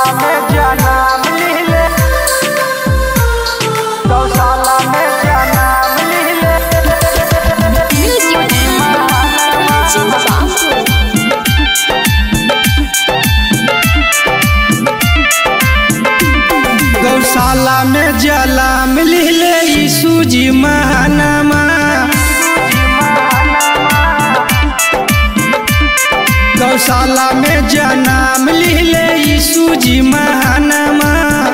में जनम लीले गौशाला में जनम लीले गौशाला में जला मिले यीशु जी महानमा गौशाला में जन्म लिहले यीशु जी महानमा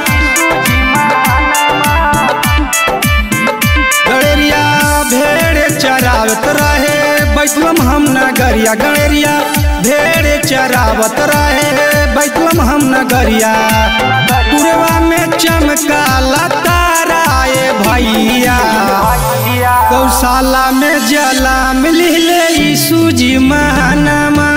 गड़ेरिया भेड़ चरावत रहे बैतलम हम नगरिया गड़ेरिया भेड़ चरावत रहे बैतलम हम नगरिया पुरवा में चमकाला ताराए भैया गौशाला में जला मिले यीशु जी महानमा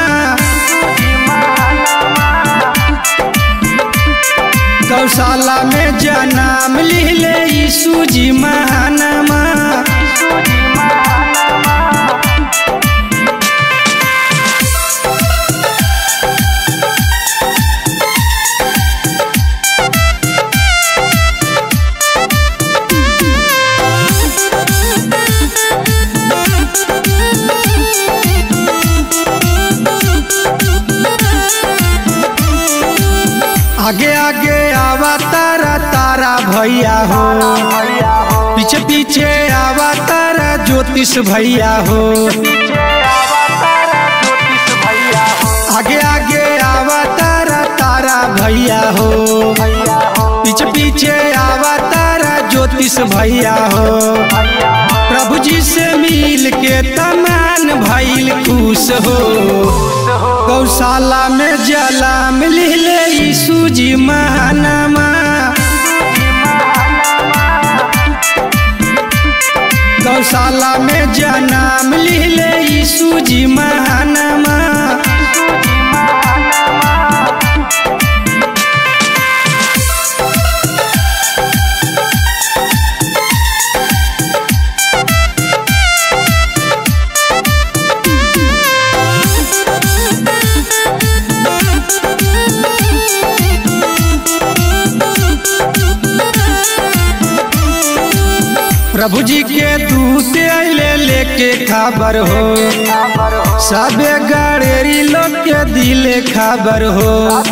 गौशाला में जन्म लिहले यीशु जी महानमा आगे आगे आवा तारा तारा भैया हो पीछे पीछे आवा तारा ज्योतिष भैया हो आगे आगे आवा तारा तारा भैया हो पीछे पीछे आवा तारा ज्योतिष भैया हो प्रभु जी से मिल के तमान भैल खुश हो गौशाला में जला मिले यीशु जी महानमा गौशाला में जन्म लिहले यीशु जी महानमा प्रभु जी के दूत अले लेके खबर हो सबे गड़ेरी लोग के दिले खबर हो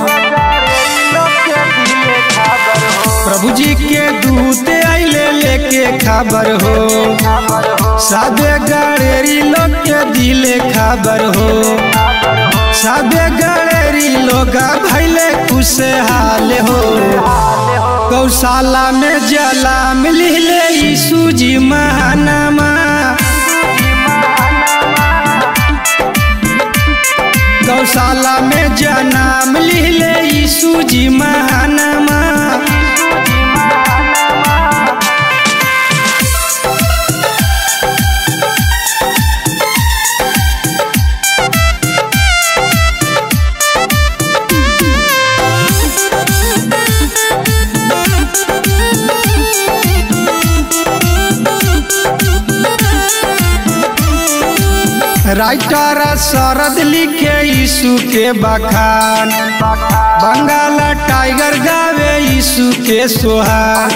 प्रभु जी के दूत अले लेके खबर हो सबे गड़ेरी लोग के दिले खबर हो सबे गड़ेरी लोग भैले खुशहाल हो गौशाला में जला मिले यीशु जी महानमा गौशाला में जन्म लिहले यीशु जी महानमा राइटर शरद लिखे यीशु के बखान बंगाल टाइगर गावे यीशु के सोहान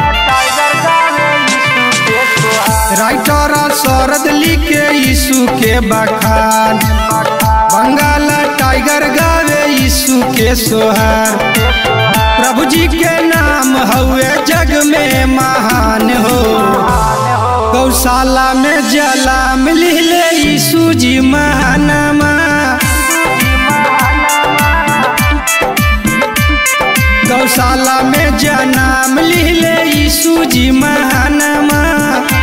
राइटर शरद लिखे यीशु के बखान बंगाल टाइगर गावे यीशु के सोहार प्रभु जी के नाम हुए जग में महान हो गौशाला में जला मिले यीशु जी महानमा गौशाला में जन्म लिहले यीशु जी महानमा